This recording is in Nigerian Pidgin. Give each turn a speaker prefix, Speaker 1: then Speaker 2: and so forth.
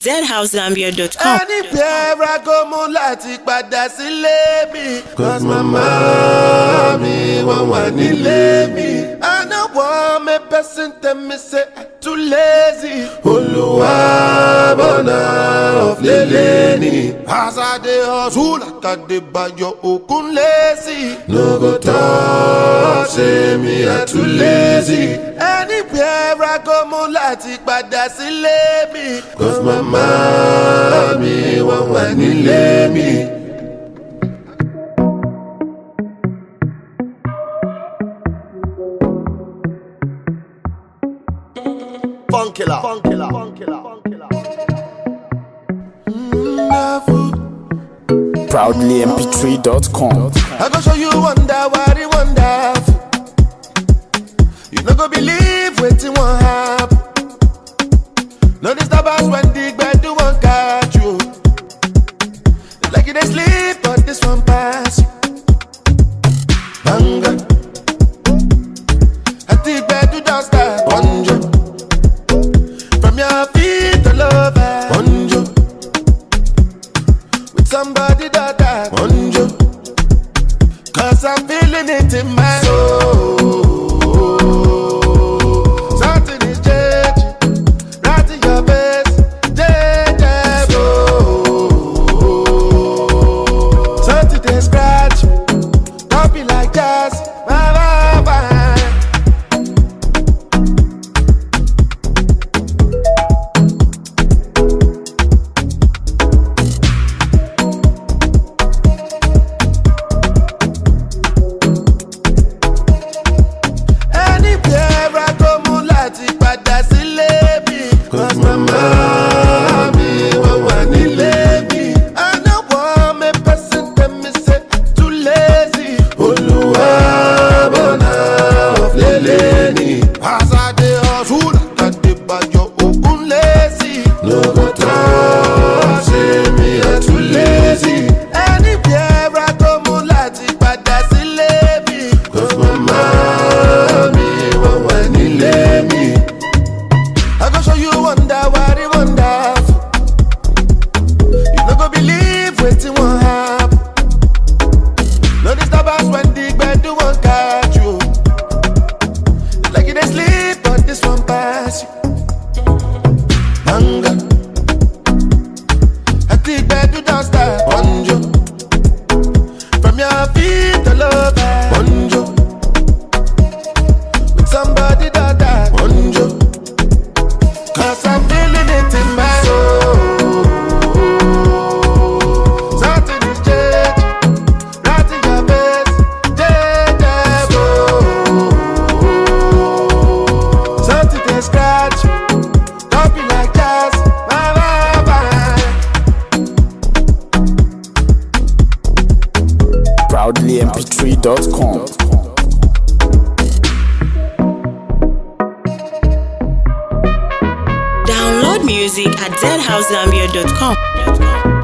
Speaker 1: zhousegambia.com.
Speaker 2: anywhere I go mo láti padà sílé mi. cause mama mi wọ́n wà nílé mi. I no want me person tell me say I too lazy. Olúwa bọ̀nà ọ̀flẹ̀lẹ̀ ni. As I dey hustle like I dey bayo okun lazy. No go talk say me I too lazy. Anywhere I go mo láti padà sílé mi. cause mama mi wọ́n wà nílé mi. Funkilla. Funkilla. Funkilla. Funkilla.
Speaker 3: proudlymp3.com.
Speaker 2: I go show you wonder what it wonderful. You no go believe wetin wan happen. No disturb us when the gbedu wan catch you. Like you dey sleep, but this one pass you. Banga. At the gbedu don start. Bonjo. From your feet all over. Bonjo. With somebody that I Bonjo. Cause I'm feeling it in my soul. Something is changing. Right in your face. Change Something they scratch. Don't be like that. Bye, bye, bye. Anywhere I go mo láti padà sílé mi. Cause mama mi wọ́n wà nílé mi. I no want me person tell me say I too lazy. Olúwa bọ̀nà ọ̀flẹ̀lẹ̀ ni. As I dey hustle, like I dey bayo okun lazy. No go talk say me I too lazy. Anywhere I go mo láti padà sílé mi. Cause mama mi wọ́n wà nílé mi. I go show you wonder what it wonderful. You no go believe wetin wan happen. No disturb us when the gbedu wan catch you. Like you dey sleep, but this one pass you. Hunger. At the gbedu don start. Bonjo. From your feet all over. Bonjo. With somebody that I Bonjo. Cause I'm feeling it in my soul. Something is changing. Right in your face. Changeable. Something they scratch. Don't be like that. Bye, bye, bye.
Speaker 3: proudlymp3.com.
Speaker 1: Download music at zhousegambia.com.